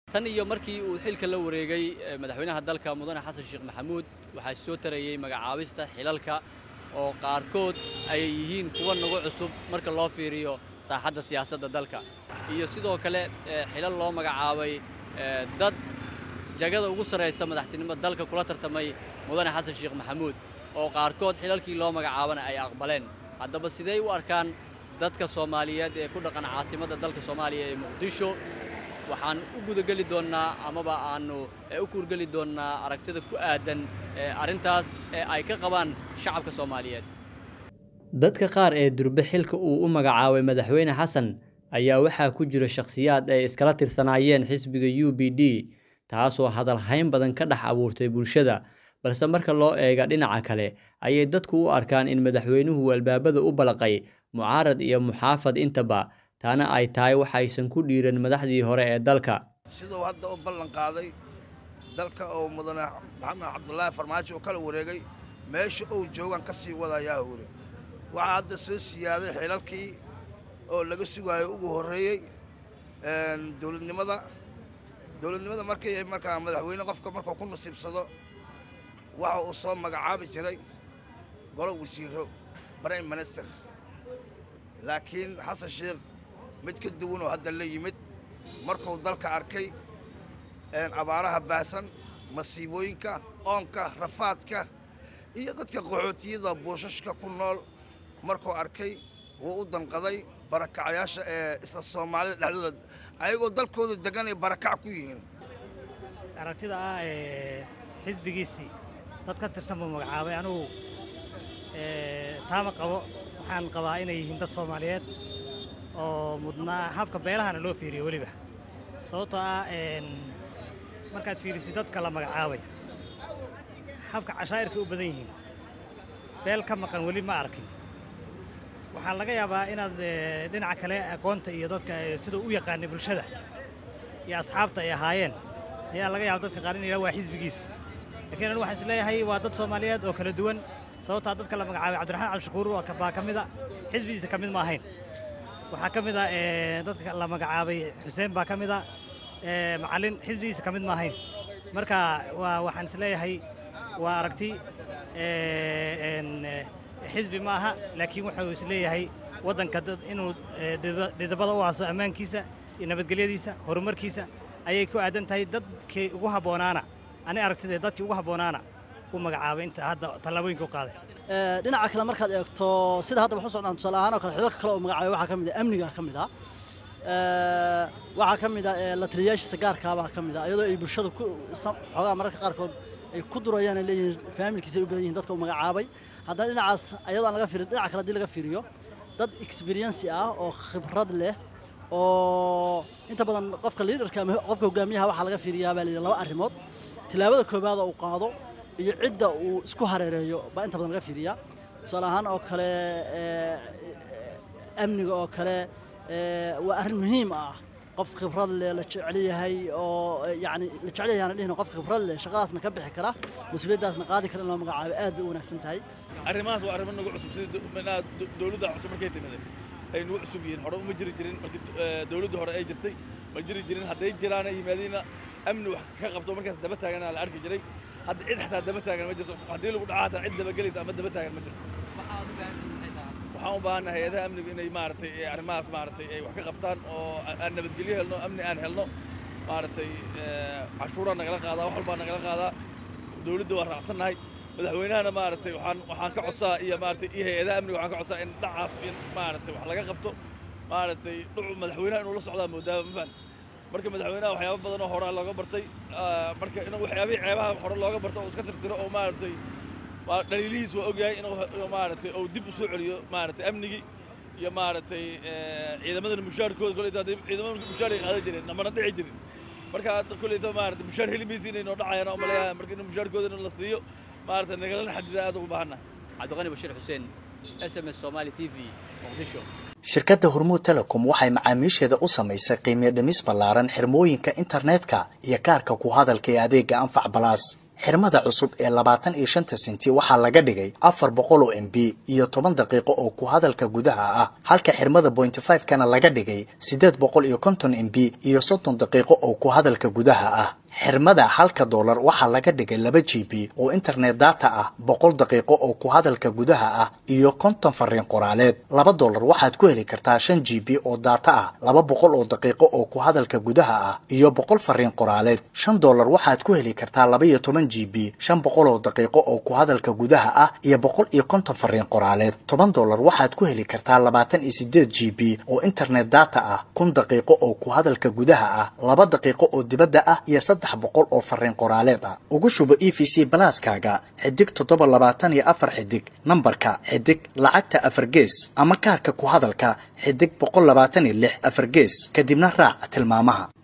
tan iyo markii uu xilka la wareegay madaxweynaha dalka mudane xasan sheekh maxamuud waxaa soo tarayey magacaabista xilalka oo qaarkood ay yihiin kuwa nagu cusub marka loo fiiriyo saaxadda siyaasadda dalka iyo sidoo kale xilal loo magacaabay dad jagada ugu sarraysa madaxtinimada dalka kula tartamay mudane xasan sheekh maxamuud oo qaarkood xilalkii loo magacaabana ay aqbaleen haddaba sidey u arkaan dadka soomaaliyeed ee ku dhaqan caasimadda dalka soomaaliya ee muqdisho waxaan u gudageli doonnaa amaba aannu u kuurgeli doonnaa aragtida ku aadan arrintaas ee ay ka qabaan shacabka soomaaliyeed dadka qaar ee durbe xilka uu u magacaabay madaxweyne xasan ayaa waxaa ku jira shakhsiyaad ay iskala tirsanaayeen xisbiga u b d taasoo hadalhayn badan ka dhex abuurtay bulshada balse marka loo eega dhinaca kale ayay dadku u arkaan in madaxweynuhu albaabada u balaqay mucaarad iyo muxaafad intaba taana ay tahay waxaysan ku dhiiran madaxdii hore ee dalka siduu hadda u ballan qaaday dalka oo mudane maxamed cabdulaahi farmaajo uu kala wareegay meesha uu joogaan ka sii wadayaa hore waxaa hadda soo siyaaday xilalkii oo laga sugaayo ugu horreeyey dowladnimada dowladnimada markii markaa madaxweyne qofka markuu ku nasiibsado waxa uu soo magacaabi jiray golo wasiiro prime minister laakiin xasan sheekh mid ka duwan oo hadda la yimid markuu dalka arkay abaaraha baahsan masiibooyinka oonka rafaadka iyo dadka qaxootiyada buushashka ku nool markuu arkay wuu u danqaday barakacayaasha ee isla soomaalida dhexdooda ayagoo dalkooda deganay barakac ku yihiin aragtida ah ee xisbigiisii dad ka tirsan buu magacaabay anugu taama qabo waxaan qabaa inay yihiin dad soomaaliyeed oo mudnaa habka beelahana loo fiiriyo weliba sababtoo ah markaad fiirisid dadka la magacaabay habka cashaa'irkay u badan yihiin beel ka maqan weli ma arkin waxaa laga yaabaa inaad dhinaca kale aqoonta iyo dadka siduu u yaqaanay bulshada iyo asxaabta ay ahaayeen ayaa laga yaaba dadka qaar in yidhaha waa xisbigiisa lakiin anu waxaan isleeyahay waa dad soomaaliyeed oo kala duwan sababtaa dadka la magacaabay cabdiraxmaan cabdishakuur baa ka mida xisbigiisa ka mid ma ahayn waxaa ka mid a dadka la magacaabay xuseen baa ka mid a macallin xisbigiisa ka mid ma ahayn marka waa waxaan isleeyahay waa aragti xisbi ma aha laakiin wuxuu isleeyahay waddanka dad inuu dhidabada u aaso ammaankiisa iyo nabadgelyadiisa horumarkiisa ayay ku aadan tahay dadkii ugu habboonaana ani aragtidee dadkii ugu habboonaana u magacaabay inta hadda tallaabooyinka u qaaday dhinaca kale markaad eegto sida hadda waxu socdaan tusaale ahaan oo kale xilalka kale oo magacaabay waxaa ka mid ah amniga ka mid ah waxaa ka mid ah la taliyayaashiisa gaarkaabaa ka mid ah iyadoo ay bulshadu ku xoogaa mararka qaarkood ay ku durayaan ay leeyihiin faamilkiisa ay u badan yihiin dadka uu magacaabay haddana dhinacaas ayadoo aan laga fiirin dhinaca kale haddii laga fiiriyo dad experiency ah oo khibrad leh oo inta badan qofka liidarka ama qofka hogaamiyaha waxaa laga fiiriyaa baa layidhi laba arrimood tilaabada koobaad oo uu qaado iyo cidda uu isku hareereeyo baa inta badan laga fiiriyaa tusaale ahaan oo kale amniga oo kale waa arrin muhiim ah qof khibrad leh la jecel yahay oo yacni la jecel yahay aan dhihin qof khibrad leh shaqadaasna ka bixi kara mas-uuliyaddaasna qaadi kara in loo magacaabo aad bay u wanaagsan tahay arrimahaas waa arrimo nagu cusub sida manaha dowladda cusub markay timiday ay nagu cusub yihiin hore uma jiri jirin markii dowladda hore ay jirtay ma jiri jirin hadday jiraana yimaadiina amni wax ka qabto markaas daba taagana la arki jiray hadda cid xataa daba taagan ma jirto haddii lagu dhaca hataa cid dabagelaysa ama daba taagan ma jirto waxaan u baahannahay hay-adaha amnigu inay maaragtay arrimahaas maaragtay ay wax ka qabtaan oo aan nabadgelyo helno amni aan helno maaragtay cashuuraa nagala qaadaa wax walbaa nagala qaadaa dowladda waa raacsannahay madaxweynahana maaragtay waxaan waxaan ka codsaa iyo maaragtay iyo hay-adaha amniga waxaan ka codsaa in dhacaas in maaragtay wax laga qabto maaragtay dhucu madaxweynaha inuu la socdaa moodaaba ma fahamta marka madaxweynaha waxyaabo badan oo horaa looga bartay marka inuu waxyaabihii ceebaha hore looga barto oo iska tirtiro oo maaragtay dhaliilihiis waa ogyahay inuu maaragtay uu dib u soo celiyo maaragtay amnigii iyo maaragtay ciidamadana mushaarkooda koleyta hadday ciidamada mushaar ay qaadan jireen namana dhici jirin marka koleyta maaragtay mushaar heli maysa inay noo dhacayaan oo maleeyahay marka in mushaarkooda in la siiyo maaragtay nagalana xadida aad ugu baahannahay cabdiqani bashiir xuseen s m s somali t v muqdisho shirkadda hormuud telecom waxay macaamiisheeda u samaysay qiimiyo dhimis ballaaran xirmooyinka internetka iyo kaarka ku hadalka ee adeega anfac balaas xirmada cusub ee labaatan iyo shanta senti waxaa laga dhigay afar boqol oo m b iyo toban daqiiqo oo ku hadalka gudaha ah halka xirmada bointy five kana laga dhigay siddeed boqol iyo konton m b iyo soddon daqiiqo oo ku hadalka gudaha ah xirmada halka doolar waxaa laga dhigay laba g b oo internet data ah boqol daqiiqo oo ku hadalka gudaha ah iyo konton fariin qoraaleed laba doolar waxaad ku heli kartaa shan g b oo data ah laba boqol oo daqiiqo oo ku hadalka gudaha ah iyo boqol fariin qoraaleed shan doolar waxaad ku heli kartaa laba iyo toban g b shan boqol oo daqiiqo oo ku hadalka gudaha ah iyo boqol iyo konton fariin qoraaleed toban doolar waxaad ku heli kartaa labaatan iyo sideed g b oo internet data ah kun daqiiqo oo ku hadalka gudaha ah laba daqiiqo oo dibadda ah iyo saddex boqol oo fariin qoraaleed ah ugu shubo e v c balaaskaaga xidig toddoba labaatan iyo afar xidig nambarka xidig lacagta afar gees ama kaarka ku hadalka xidig boqol labaatan iyo lix afar gees kadibna raac tilmaamaha